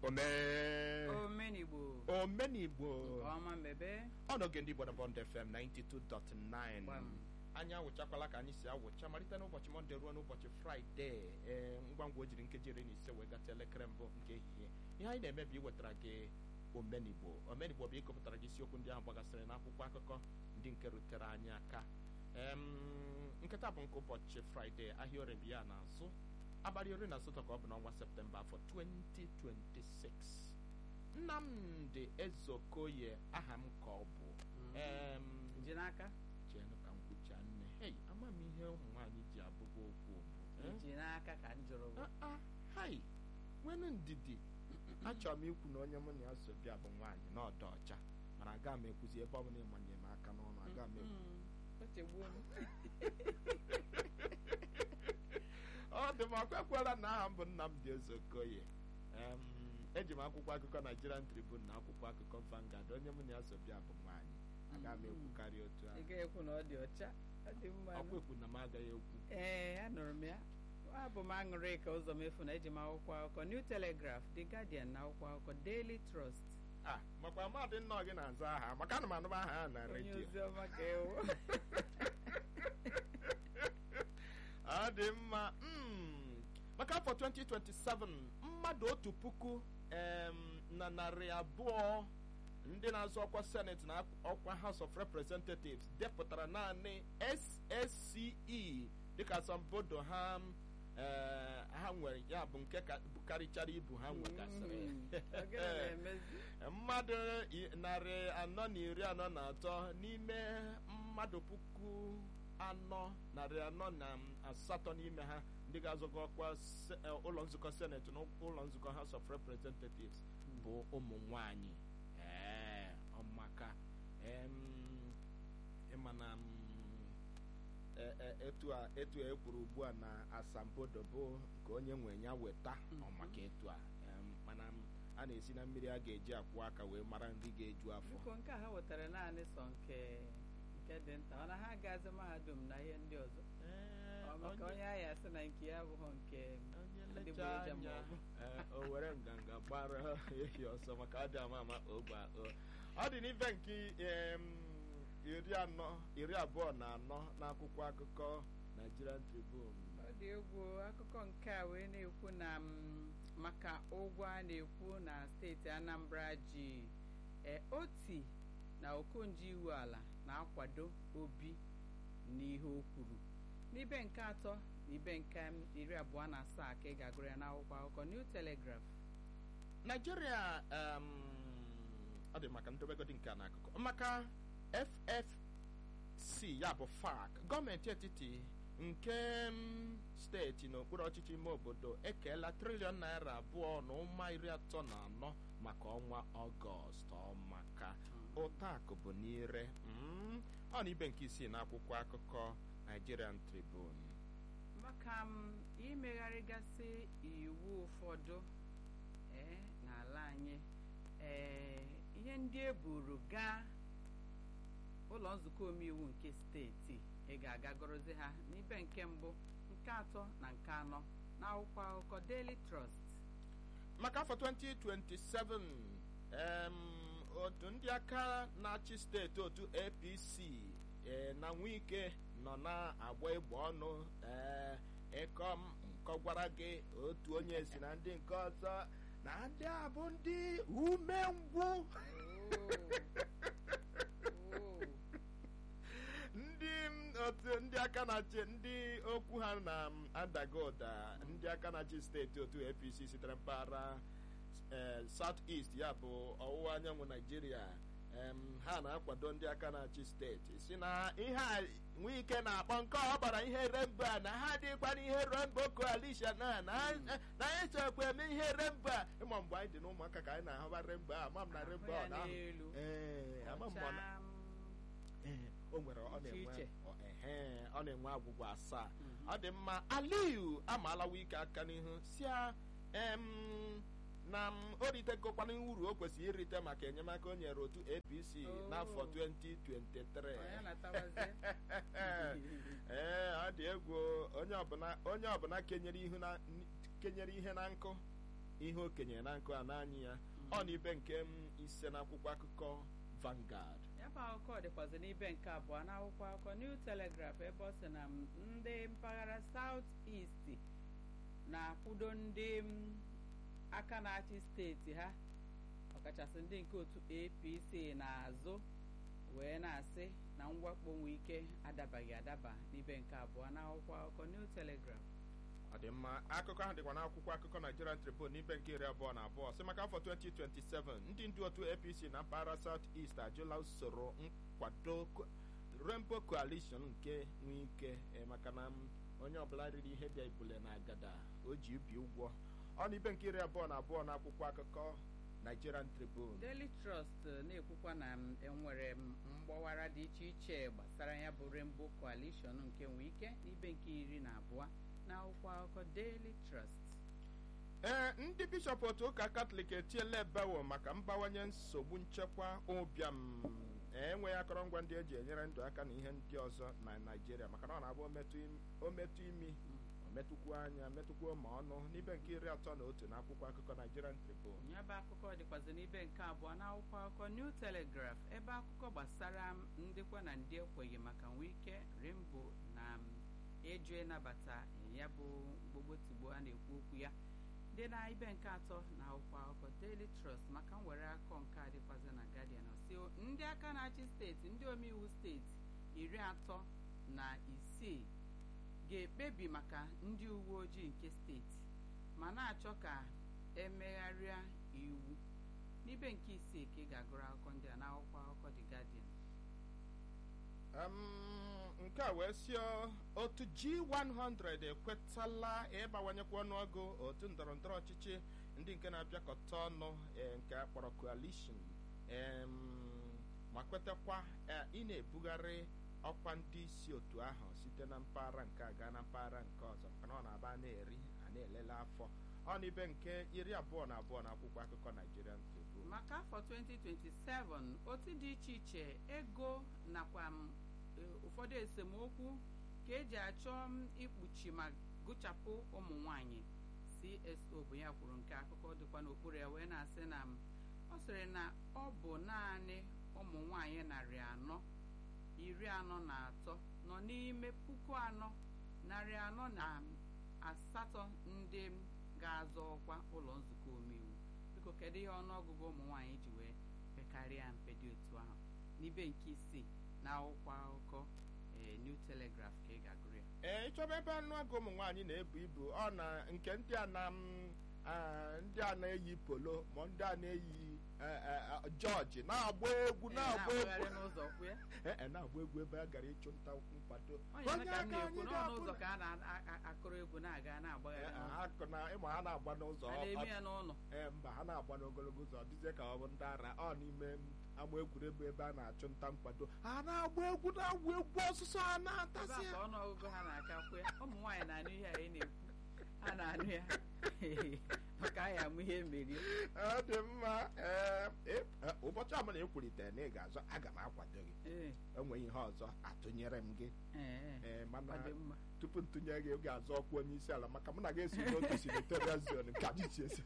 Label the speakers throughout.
Speaker 1: omee
Speaker 2: omenigbo
Speaker 1: omenigbo
Speaker 2: ọma mbebe
Speaker 1: ọnọge ndị Igbo na Bond FM 92.9
Speaker 2: Gbam.
Speaker 1: anyị awụchakwala ka anyị si awụcha malite n'ụbọchị mọnde ruo n'ụbọchị fraịde ee ngwa ngwa o jiri nkeji iri na ise wee gata elekere mbụ nke ehihie ihe anyị na-eme bụ iwetara gị omenigbo omenigbo bụ ịkọpụtara gị isiokwu ndị ahụ gbagasịrị n'akwụkwọ akụkọ ndị nke rutere anyị aka Em, nketa bụ nke ụbọchị fraịde ahịa orebi ya na-azụ abalị iri na asatọ ka ọ bụ n'ọnwa septemba afọ 2026 nnamdị ezokoye aha m ka ọ bụ Em,
Speaker 2: ji n'aka
Speaker 1: chenụ ka m kwucha nne hei ama m ihe ụmụ nwaanyị ji abụba okwu bụ eh?
Speaker 2: ji n'aka ka m jụrụ gị.
Speaker 1: Ah, ah, hai nwenu ndidi achọrọ m ikwu na onye mụ na ya so bịa bụ nwaanyị na ọdọ ọcha mana aga m ekwuzi ebe ọ bụla ịmanye m aka n'ọnụ aga m ekwu
Speaker 2: Mm, o chegbuo m
Speaker 1: ọ dị m akwekwara na aha m bụ Nnamdi Ezeokoye Em, eji m akwụkwọ akụkọ Nigerian Tribune na akwụkwọ akụkọ Vanguard onye mụ na ya so bịa bụ nwaanyị aga m ekwukarị otu
Speaker 2: ị
Speaker 1: ahụ
Speaker 2: ga-ekwu na ọ dị ọcha ọ dị mma
Speaker 1: ọkwa ekwu na m agaghị ekwu
Speaker 2: ee anụrụ m ya abụ m aṅụrị ka ụzọ mefu na eji m akwụkwọ akụkọ New Telegraph The Guardian na akwụkwọ akụkọ Daily Trust
Speaker 1: ah makwa mmadụ nnọọ gị na-aza aha maka ana m anụba aha ya na
Speaker 2: onye
Speaker 1: redio
Speaker 2: ozi ọma ka ewu
Speaker 1: ọ dị mma mm. maka afọ 2027 mmadụ otu puku em, na narị abụọ ndị na-azọ ọkwa senate na ọkwa house of representatives depụtara naanị ssce dịka asambodo ha eh, ha nwere ya bụ nke ka- karịchara ibu ha nwegasịrị
Speaker 2: Mm, ọ gịnị na-emezi
Speaker 1: mmadụ i- narị anọ na iri anọ na atọ n'ime mmadụ puku anọ narị anọ na asatọ n'ime ha ndị ga-azọgo ọkwa se- eh, ụlọ nzukọ seneti na ụlọ nzukọ house of representatives bụ ụmụ nwanyị ee ọmaka em, ịma na mm, e- e- etu a etu a ekwuru ugbu a na asambodo bụ nke onye nwe ya weta ọmaka etu a em, mana m, a na-esi na mmiri a ga-eji akwụ aka wee mara nri ga-eju afọ
Speaker 2: biko nke a ha wetara naanị sọ nke nke dị nta ọ na ha gazi mahadum na ihe ndị ọzọ
Speaker 1: Ee,
Speaker 2: ọ maka onye ahịa asị na nke ya abụghị nke
Speaker 1: onye
Speaker 2: adịgboroja
Speaker 1: lecha
Speaker 2: ma
Speaker 1: anya
Speaker 2: ọ bụ.
Speaker 1: ee, o were nganga gbara ehi ọsọ maka ọ dị ama ama ogbe o ọ dị n'ife nke em, iri anọ iri abụọ na anọ n'akwụkwọ akụkọ Nigerian Tribune
Speaker 2: ọ dị egwu akụkọ nke a wee na-ekwu na mm, maka ụgwọ a na-ekwu na steeti Anambra ji e, oti na okonji iwu ala na-akwado obi n'ihe o kwuru n'ibe nke atọ na ibe nke mm, iri abụọ na asaa ka ị ga-agụrụ ya n'akwụkwọ akụkọ New Telegraph
Speaker 1: Nigeria um, ọ dị maka ndobegodi nke a n'akụkụ maka FFC ya bụ FAC gọọmenti etiti nke um, steeti n'okpuru ọchịchị ime obodo ekeela triliọn naira abụọ na ụma iri atọ na anọ maka ọnwa ọgọst ọmaka ụtọ akụ bụ n'ire Mm, ọ na ibe nke isii n'akwụkwọ akụkọ Nigerian Tribune
Speaker 2: maka m imegharịgasị iwu ụfọdụ ee n'ala anyị ee ihe ndị e buru gaa ụlọ nzukọ omeiwu nke steeti ị ga-aga gụrụzi ha n'ibe nke mbụ nke atọ na nke anọ n'akwụkwọ akụkọ Daily Trust
Speaker 1: maka afọ 2027 em, otu ndị aka na-achị steeti otu apc eh, na nwike nọ na-agba egbe ọnụ eh, ịkọ m nkọ gwara gị otu onye si na ndị nke ọzọ na ndị a bụ ndị umengwụ ndị m, otu ndị aka na-achị ndị okwu ha na-adaga ụda ndị aka na-achị steeti otu apc sitere mpaghara eh, south east ya bụ ọwụwa anyanwụ naijiria em, ha na-akwado ndị aka na-achị steeti si na ihe a nwee ike na-akpọ nke ọ gbara ihe rembo a na ha dịkwana ihe rembo coalition a na ha- na anyị chọkwa eme ihe rembo a ịma mgbe anyị dị n'ụmụaka ka anyị na-ahụba rembo a ama m na rembo
Speaker 2: Ahụ
Speaker 1: ọ
Speaker 2: ya
Speaker 1: na
Speaker 2: n'elu.
Speaker 1: ee ama m ma ọ na-
Speaker 2: Ọcha, m,
Speaker 1: Ee, o nwere ọ
Speaker 2: Iche
Speaker 1: na-enwe
Speaker 2: iche.
Speaker 1: ọ- ehe, ọ na-enwe agwụgwọ asaa
Speaker 2: Mhm.
Speaker 1: ọ dị mma aliyu amaalawa ike aka n'ihu si a em, na m o ritegokwana uru o kwesịrị irite maka enyemaka o nyere otu apc
Speaker 2: Oh.
Speaker 1: n'afọ 2023
Speaker 2: ọ ya na-atawazie
Speaker 1: ee ọ dị egwu onye ọbụla onye ọbụla kenyere ihu na kenyere ihe na nkụ ihe okenye na nkụ a n'anyị ya ọ na ibe nke m ise n'akwụkwọ akụkọ Vanguard
Speaker 2: ya bụ akụkọ dịkwazị n'ibe nke abụọ n'akwụkwọ akụkọ New Telegraph ebe ọ sị na m, ndị mpaghara South East na-akwụdo ndị m, aka na-achị steeti ha ọkachasị ndị nke otu APC na-azụ wee na-asị na mwakpo nwee ike adabaghị adaba n'ibe nke abụọ n'akwụkwọ akụkọ New Telegraph
Speaker 1: ọ dị mma akụkọ ahụ dịkwa n'akwụkwọ akụkọ Nigerian Tribune n'ibe nke iri abụọ na abụọ sị maka afọ 2027 ndị ndu otu APC na mpaghara South East ajụla usoro nkwado co- Rainbow Coalition nke nwee ike eh, maka na m, onye ọbụla riri ihe bịa ibule na agada o ji ubi ụgwọ ọ na ibe nke iri abụọ na abụọ na akwụkwọ akụkọ Nigerian Tribune
Speaker 2: Daily Trust eh, na-ekwukwa na m, enwere m mgbawara dị iche iche gbasara ya bụ Rainbow Coalition nke nwee ike n'ibe nke iri na abụọ n'akwụkwọ akụkọ Daily Trust
Speaker 1: ee ndị bishọp otu ụka katọlik etiela ebewo maka mbawanye nsogbu nchekwa ụbịam enweghị akọrọngwa ndị eji enyere ndụ aka na ihe ndị ọzọ na naijiria maka na ọ na-abụ ometụ im- ometụ imi ometụkwu anya metụkwuo ma ọnụ n'ibe nke iri atọ na otu na akwụkwọ akụkọ nigerian tribune
Speaker 2: ya bụ akụkọ dịkwazị n'ibe nke abụọ n'akwụkwọ akụkọ New Telegraph ebe akụkọ gbasara m ndịkwa na ndị ekweghị maka nwee ike Rainbow na m, ịjụ ịnabata ya bụ gbogbo tigbo a na-ekwu okwu ya dị na ibe nke atọ na akwụkwọ akụkọ Daily Trust maka nwere akọ nke a dịkwazị na Guardian si ndị aka na-achị steeti ndị omeiwu steeti iri atọ na isii ga-ekpebi maka ndị uwe ojii nke steeti ma na-achọ ka emegharịa iwu n'ibe nke isii ka ị ga-agụrụ akụkọ ndị a n'akwụkwọ akụkọ The Guardian
Speaker 1: Em, nke a wee sie otu G100 ekwetala ịbawanyekwa ọnụọgụ otu ndọrọndọrọ ọchịchị ndị nke na-abịakọta ọnụ eh, nke a kpọrọ coalition em, ma kwetakwa eh, ị na-ebugharị ọkwa ndị isi otu ahụ site na mpaghara nke a gaa na mpaghara nke ọzọ maka na ọ na-aba a na-eri a na-elele afọ ọ na ibe nke iri abụọ na abụọ na akwụkwọ akụkọ Nigerian Tribune
Speaker 2: maka afọ 2027 otu dị iche iche ego nakwa m, e, ụfọdụ esemokwu ka eji achọ m ikpuchi ma gụchapụ ụmụ nwanyị CSO bụ ya kwuru nke akụkọ dịkwa n'okpuru ya wee na-asị na m, ọ sịrị na ọ bụ naanị ụmụ nwanyị narị anọ iri anọ na atọ nọ n'ime puku anọ narị anọ na asatọ ndị m ga-azọ ọkwa ụlọ nzukọ omeiwu biko kedu ihe ọnụọgụgụ ụmụ nwaanyị ji wee pekarịa mpe dị otu ahụ n'ibe nke isii na akwụkwọ akụkọ ee New Telegraph ka ị ga-agụrụ ya
Speaker 1: ee ịchọba ebe anụ agụ ụmụ nwaanyị na-ebu ibu ọ na nke ndị a na m, ah, ndị a na-eyi polo ma ndị a na-eyi eh, eh, ah, jọji na-agba egwu
Speaker 2: Ee,
Speaker 1: na-agba
Speaker 2: na-agbagharị
Speaker 1: egwu
Speaker 2: n'ụzọ kwụ ya
Speaker 1: Eh, eh, na-agba egwu ebe a gara ịchụ nta nkwado
Speaker 2: onye eme ka m
Speaker 1: aka
Speaker 2: na-ekwu
Speaker 1: anyị
Speaker 2: n'ọnụ
Speaker 1: ga-abụ
Speaker 2: ụzọ
Speaker 1: na-
Speaker 2: ka a na-akụrụ egwu na-aga na-agbagharị
Speaker 1: Eh,
Speaker 2: n'ụzọ.
Speaker 1: ha kụ na ịma ha na-agba n'ụzọ
Speaker 2: a
Speaker 1: ọ-
Speaker 2: na-eme
Speaker 1: ọ-
Speaker 2: ya n'ụlọ
Speaker 1: ee mba ha na-agba n'ogologo ụzọ ọ dịzie ka ọ bụ ndị ara ọ n'ime m, ama egwuregwu ebe a na-achụ nta nkwado ha na-agba egwu na-agba egwu ọsụsọ ha
Speaker 2: ebe
Speaker 1: na-atasị
Speaker 2: a
Speaker 1: ya
Speaker 2: ka ọnụọgụgụ ha na-aka kwụ ya ụmụ nwaanyị na-anụ ihe anyị na-ekwu ha na-anụ ya maka anyị amụ ihe merie
Speaker 1: ọ dị mma ee eh, eh, ụbọchị ọbụla ị kwurịtere na ị ga-azọ aga m akwado gị
Speaker 2: ee
Speaker 1: enweghị ihe ọzọ atụnyere m gị
Speaker 2: ee
Speaker 1: ee mana
Speaker 2: ọ dị mma
Speaker 1: tupu ntụnye gị oge azọ ọkwa onye isi ala maka mụ na gị esi n'otu senatorial zone nke anyị si esi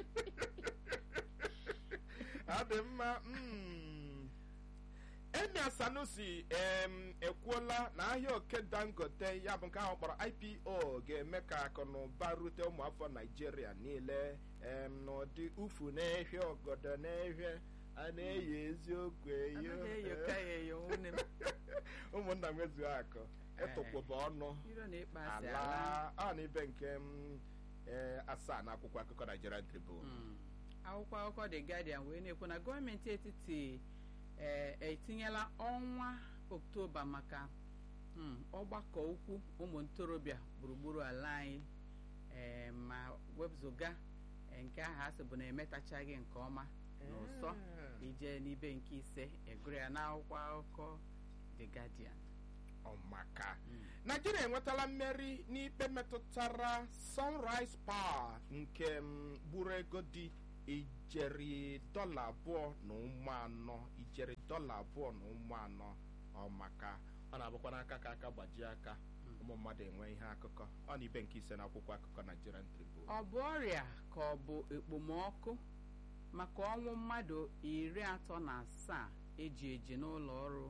Speaker 1: ọ dị mma mm. Emir Sanusi em, ekwuola na ahịa oke Dangote ya bụ nke ahụ kpọrọ IPO ga-eme ka akụ na ụba rute ụmụafọ Naijiria niile em, n'ụdị ufu na-ehie ọgọdọ na-ehie a na-eyi eziokwu eyi
Speaker 2: anaghị eyo ka ya eyo nwunne m
Speaker 1: ụmụnna m ezughị akụ ịtụkwụba ọnụ
Speaker 2: iro na ịkpa asị
Speaker 1: ala
Speaker 2: ala
Speaker 1: a na ibe nke m, eh, asaa na akwụkwọ akụkọ Nigerian Tribune
Speaker 2: Mm. akwụkwọ akụkọ The Guardian wee na-ekwu na gọọmenti etiti ee etinyela ọnwa oktoba maka mm, ọgbakọ ukwu ụmụ ntorobịa gburugburu ala anyị ee ma wepụzụga ee, nke ahụ asị bụ na emetachaghị nke ọma n'ụsọ ije n'ibe nke ise egụrụ ya n'akwụkwọ akụkọ The Guardian
Speaker 1: ọmaka
Speaker 2: Mm.
Speaker 1: naijiria enwetala mmeri n'ikpe metụtara sunrise power nke m, gburu ego dị ijeri dọla abụọ na ụmụ anọ ijeri dọla abụọ na ụmụ anọ ọmaka ọ na-abụkwa n'aka ka aka gbajie aka ụmụ mmadụ enwe ihe akụkọ ọ na ibe nke ise n'akwụkwọ akụkọ Nigerian Tribune
Speaker 2: ọ bụ ọrịa ka ọ bụ ekpomọkụ maka ọnwụ mmadụ iri atọ na asaa eji eji n'ụlọ ọrụ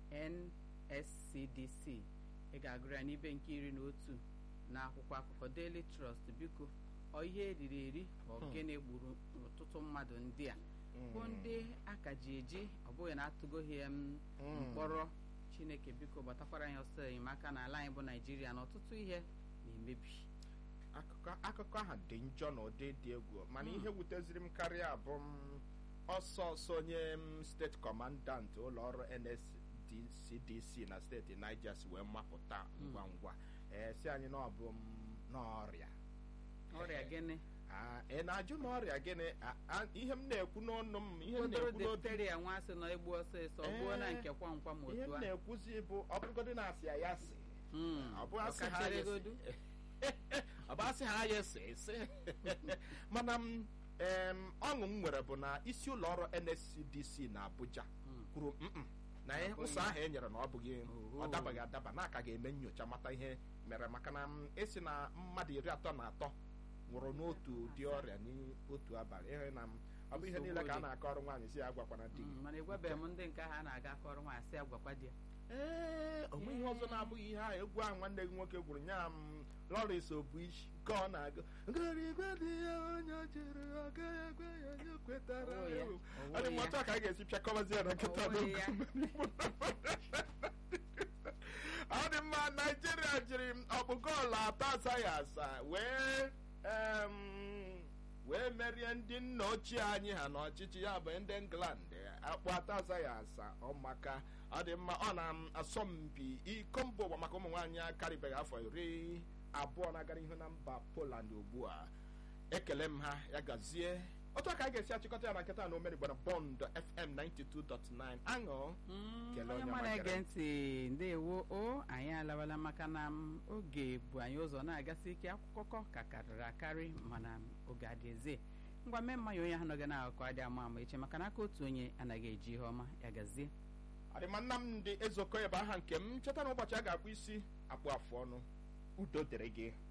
Speaker 2: NSCDC ị ga-agụrụ ya n'ibe nke iri na otu na akwụkwọ akụkọ Daily Trust biko ọ ihe eriri eri ka ogene gburu ọtụtụ mmadụ ndị a bụ ndị aka ji eji ọ bụghị na atụgoghị m mkpọrọ Chineke biko gbatakwara anyị ọsọ enyemaka n'ala anyị bụ Naijiria na ọtụtụ ihe na-emebi
Speaker 1: akụkọ akụkọ ahụ dị njọ na ụdị dị egwu mana ihe wuteziri m karịa bụ m ọsọ ọsọ onye m steeti kọmandant ụlọ ọrụ NSCDC na steeti Niger si wee mapụta ngwa ngwa ee si anyị na ọ bụ m n'ọrịa
Speaker 2: ọrịa gịnị
Speaker 1: Ah, ị na-ajụ na ọrịa gịnị Ah, ah, ihe m na-ekwu n'ọnụ m ihe m
Speaker 2: Ụfọdụ
Speaker 1: na-ekwu n'obi
Speaker 2: difteria nwa sị nọ egbu ọsịsọ gbuo na
Speaker 1: Ee,
Speaker 2: nke kwamkwa ma
Speaker 1: ihe
Speaker 2: otu
Speaker 1: m
Speaker 2: a
Speaker 1: na-ekwuzi bụ ọ bụrụgodị na asị ya ya sị
Speaker 2: Mm,
Speaker 1: ọ bụ asị ha ya
Speaker 2: ọkacharegodu.
Speaker 1: sị ọ bụ asị ha ya sị sị mana m em, ọṅụ m nwere bụ na isi ụlọ ọrụ NSCDC na Abuja
Speaker 2: Mm.
Speaker 1: kwuru "Mm-mm, na ihe
Speaker 2: Abụghị.
Speaker 1: ụsọ ahụ e nyere na ọ bụghị
Speaker 2: Oho.
Speaker 1: ọ dabaghị adaba na aka ga-eme nyocha mata ihe mere maka na m esi na mmadụ iri atọ na atọ nwụrụ n'otu ụdị ọrịa n'otu abalị ihe na m ọ bụ ihe
Speaker 2: Nsogbu
Speaker 1: niile ka a
Speaker 2: dị.
Speaker 1: na-akọ ọrụ nwaanyị si ya agwakwana di gị
Speaker 2: Mm, mana egwebeghị m ndị nke ahụ a na-aga akọrọ nwa asị agwakwa di ya
Speaker 1: ee onwe ihe ọzọ na-abụghị ihe ahụ egwu ahụ nwanne gị nwoke gwuru nya m Lawrence Obuishi ka ọ na-agụ ngorigwe dị ya onye jiri aga egwe ya onye kwetara
Speaker 2: Ọwụ ya,
Speaker 1: ewu."
Speaker 2: ọwụ
Speaker 1: ọ dị m
Speaker 2: ya.
Speaker 1: otu a ka a ga-esi pịakọbazi ya na nkịta
Speaker 2: Ọwụ ya.
Speaker 1: ọ dị mma Naijiria jiri ọkpụ goolu atọ asaghị asa wee em, wee merie ndị nna ochie anyị ha n'ọchịchị ya bụ ndị England akpụ atọ asaghị asa ọmaka ọ dị mma ọ na-asọmpi iko mba ụwa maka ụmụ nwaanyị akarịbeghị afọ iri abụọ na-aga n'ihu na mba Poland ugbu a ekele m ha ya gazie otu aka a ga-esi achịkọta ya na nkịta na omenigbo na bọnd fm 92.9 aṅụ
Speaker 2: Mm,
Speaker 1: Kelee
Speaker 2: onye
Speaker 1: onye
Speaker 2: ọma na-ege
Speaker 1: magara.
Speaker 2: ntị ndewo o anyị alawala maka na m, oge bụ anyị ụzọ na-agasị ike akwụkwọ ka karịrị akarị mana m, oge adị eze ngwa mee mmanya onye ahụ nọga na-akụkọ adị ama ama eche maka na aka otu onye anaghị eji ihe ọma ya gazie
Speaker 1: adịma nnamdị ezoko ebe aha nke m cheta na ụbọchị a ga-akpụ isi akpụ afụ ọnụ udo dịrị gị